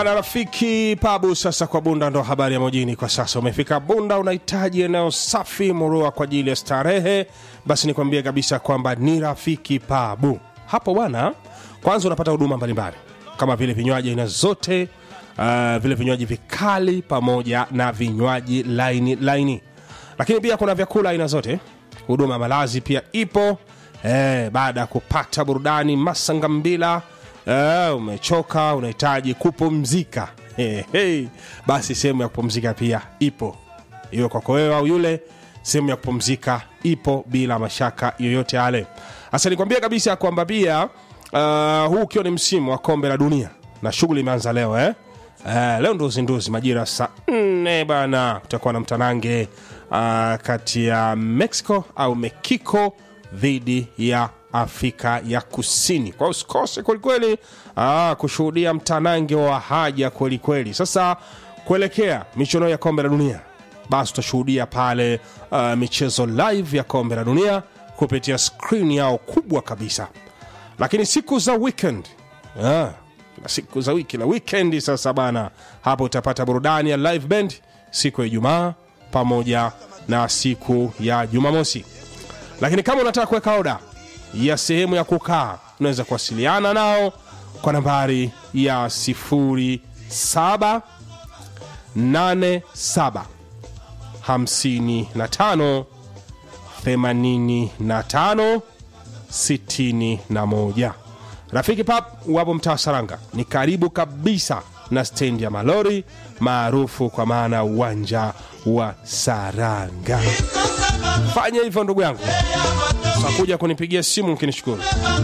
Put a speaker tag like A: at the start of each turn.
A: na rafiki pabu sasa kwa bunda ndo habari ya mjini kwa sasa umefika bunda unahitaji eneo safi murua kwa ajili ya starehe basi nikwambie kabisa kwamba ni rafiki pabu hapo bwana kwanza unapata huduma mbalimbali kama vile vinywaji aina zote uh, vile vinywaji vikali pamoja na vinywaji laini laini lakini pia kuna vyakula aina zote huduma ya malazi pia ipo eh, baada ya kupata burudani masangambila eh, umechoka unahitaji kupumzika hey, hey. basi sehemu ya kupumzika pia ipo iwe kwako wewe au yule sehemu ya kupumzika ipo bila mashaka yoyote yale hasa nikwambia kabisa kwamba pia uh, huu ukiwa ni msimu wa kombe la dunia na shughuli imeanza leo eh? Uh, leo ndo uzinduzi majira saa nne bana kutakuwa na mtanange uh, kati ya mexico au mekiko dhidi ya afrika ya kusini kwa usikose kwelikweli uh, kushuhudia mtanange wa haja kwelikweli sasa kuelekea michuano ya kombe la dunia basi utashuhudia pale uh, michezo live ya kombe la dunia kupitia skrini yao kubwa kabisa lakini siku za weekend ah, na siku za wiki la wikendi sasa bana hapo utapata burudani ya live band siku ya ijumaa pamoja na siku ya jumamosi lakini kama unataka kuweka oda ya sehemu ya kukaa unaweza kuwasiliana nao kwa nambari ya 0787 55 85 61 rafiki pap wapo mtaa saranga ni karibu kabisa na stendi ya malori maarufu kwa maana ya uwanja wa saranga fanya hivyo ndugu yangu sakuja kunipigia simu mkinishukuru